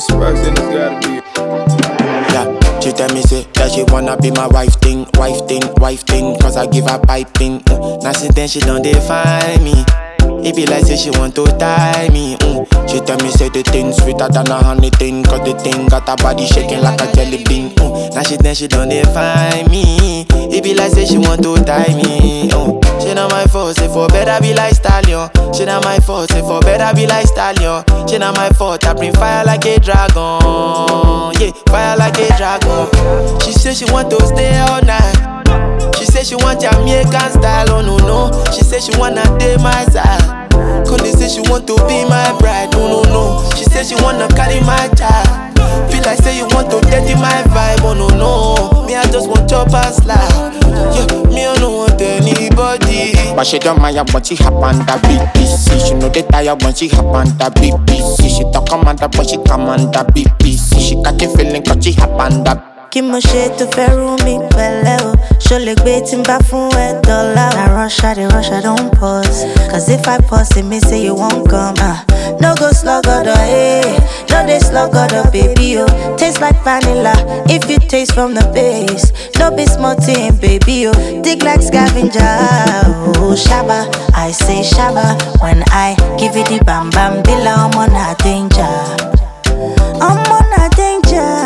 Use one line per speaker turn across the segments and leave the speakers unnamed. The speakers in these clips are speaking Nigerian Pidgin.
sparks, then it's gotta be.
Yeah, she tell me say that she wanna be my wife thing, wife thing, wife thing. Cause I give her piping. Mm. Now since then she don't define me. It be like say she want to tie me. Mm. She tell me say the thing sweeter than a honey thing. Cause the thing got her body shaking like a jelly bean. Mm. Now she then she don't define me. It be like say she want to tie me. Mm. She not my fault, say for better be like stallion. She not my fault, say for better be like stallion. She not my fault, I bring fire like a dragon. Yeah, fire like a dragon. She say she want to stay all night. She say she want Jamaican style, oh no no. She say she wanna date my side. Cause say she want to be my bride, oh no no. She say she wanna carry my child. Feel like say you want to dirty my vibe, oh no no. Me I just want chop and slide. Yeah, me I don't want anybody. But she don't mind when she hop on the BBC. She know they tired when she hop on the BBC. She talk commander but she commander BBC. She catch a feeling cause she hop on the
kí mo ṣe tó fẹ́ rú mi pẹ̀lẹ́ o ṣó lè gbé tí n bá fún ẹ dọ́là o. na rush i dey rush i don pause cause if i pause e mean say you wan come. ah no go sluggodo eh no dey sluggodo baby o taste like vanilla if you taste from the base no be small thing baby o dig like scavenger o shaba i say shaba when i give you the bam bam bila ọmọ na danger ọmọ na danger.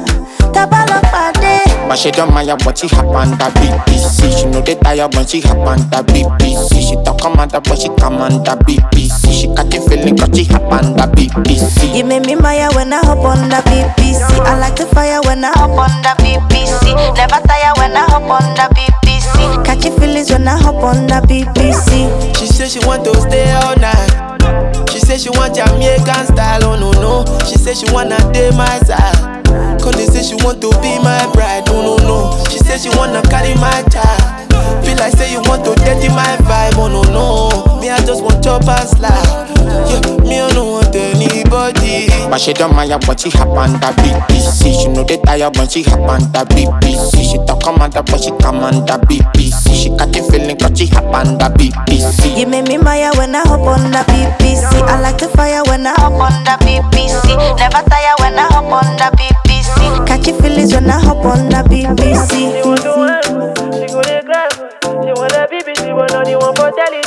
Tabalopade.
But she don't mind when she hop on the BBC. She know they tired when she hop on the BBC. She talk commander but she command the BBC. She catch a feeling cause she hop on the BBC.
You make me maya when I hop on the BBC. I like the fire when I hop on the BBC. Never tire when I hop on the BBC. Catchy feelings when I hop on the BBC.
She say she want to stay all night. She say she want Jamaican style, oh no no. She say she wanna date my side. Cause they say she want to be my bride, oh no no. She say she wanna carry my child. Feel like say you want to dirty my vibe, oh no no. Me I just want chop and slide. Yeah, me I don't want anybody. But she don't mind when she hop on the BBC. She know they tired when she hop on the BBC. She talk commander but she command the BBC. She catch a feeling cause she hop on the BBC.
You make me maya when I hop on the BBC. I like the fire when I hop on the BBC. Never tire when I hop on the BBC. Catchy feelings when I hop on the BBC.
She want to work, she go dey grind, she want a baby, she want only one for telly.